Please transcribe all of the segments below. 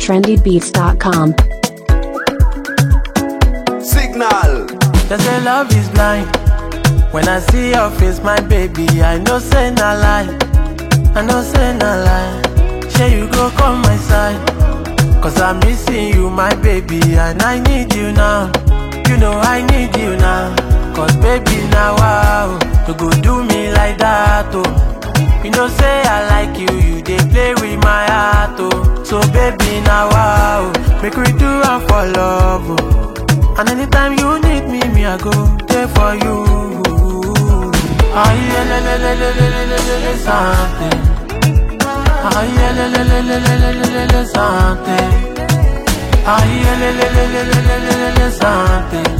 trendybeats.com. Signal. They say love is blind. When I see your face, my baby, I know say na lie. I know say na lie. Share you go come my side. Cause I'm missing you, my baby, and I need you now. You know I need you now. Cause baby, now wow, you go do me like that, oh. You know say I like you, you dey play with my heart, oh. So baby, now wow, make we do am for love, oh. And anytime you need me, me I go there for you. Aye, le, le, le, le, le, le, le, le, le, something. Aye, le, le, le, le, le, le, le, le, le, something. Aye, le, le, le, le, le, le, le, le, le, something.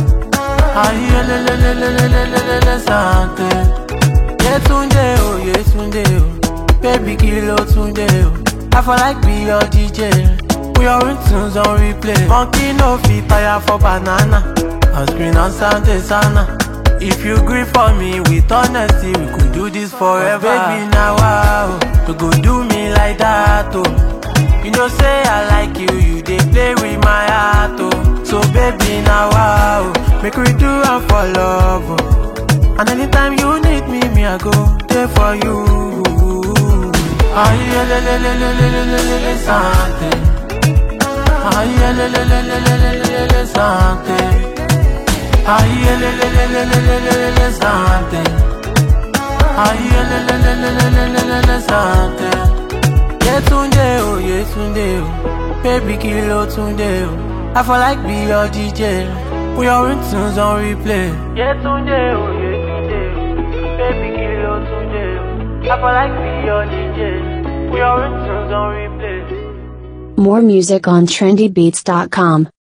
Aye, le, le, le, le, le, le, le, le, le, something. Yetunde, oh, Yetunde, oh. Baby, kilo tunde, oh. I feel like be your DJ. We are in tunes on replay. Monkey no fit tire for banana. On screen on Sunday sana. If you agree for me with honesty, we could do this forever. baby, now wow, you go do me like that, oh. You know say I like you, you dey play with my heart, oh. So baby, now wow, make we do am for love, oh. And anytime you need me, me I go there for you. Aye, le, le, le, le, le, le, le, le, le, something. Aïe, le, le, le, le, le, le, le, le, le, santé. Aïe, le, le, le, le, le, le, le, le, le, santé. Aïe, le, le, le, le, le, le, le, le, le, santé. Yetunde, oh, Yetunde, oh. Baby, kilo tunde, oh. I feel like be your DJ. We are in tunes on replay. Yetunde, oh, Yetunde, oh. Baby, kilo tunde, oh. I feel like be your DJ. We are in tunes on replay. More music on trendybeats.com.